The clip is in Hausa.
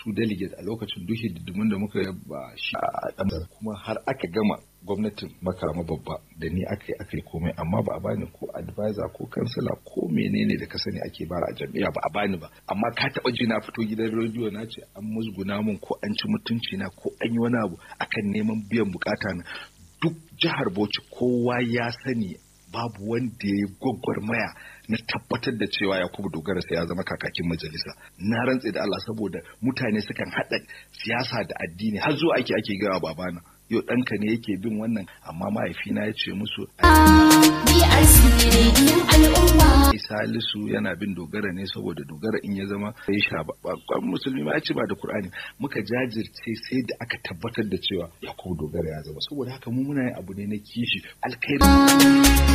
su delegate a lokacin duk hididdimin da muka ba shi a ɗan kuma har aka gama gwamnatin makama babba da ni aka yi aka yi komai amma ba a bani ko advisor ko kansila ko menene da ka sani ake bara a jam'iyya ba a bani ba amma ka taɓa ji na fito gidan rediyo na ce an musguna mun ko an ci mutunci na ko an yi wani abu akan neman biyan bukata na duk jihar Bauchi kowa ya sani babu wanda ya gwagwarmaya na tabbatar da cewa Yakubu Dogara sai ya zama kakakin majalisa na rantse da Allah saboda mutane sukan haɗa siyasa da addini har zuwa ake ake gawa babana yau ɗanka ne yake bin wannan amma mahaifina ya ce musu Salisu yana bin dogara ne saboda dogara in ya zama sai sha babban musulmi ma ya ce ba da Kur'ani muka jajirce sai da aka tabbatar da cewa Yakubu dogara ya zama saboda haka mu muna yin abu ne na kishi alkhairi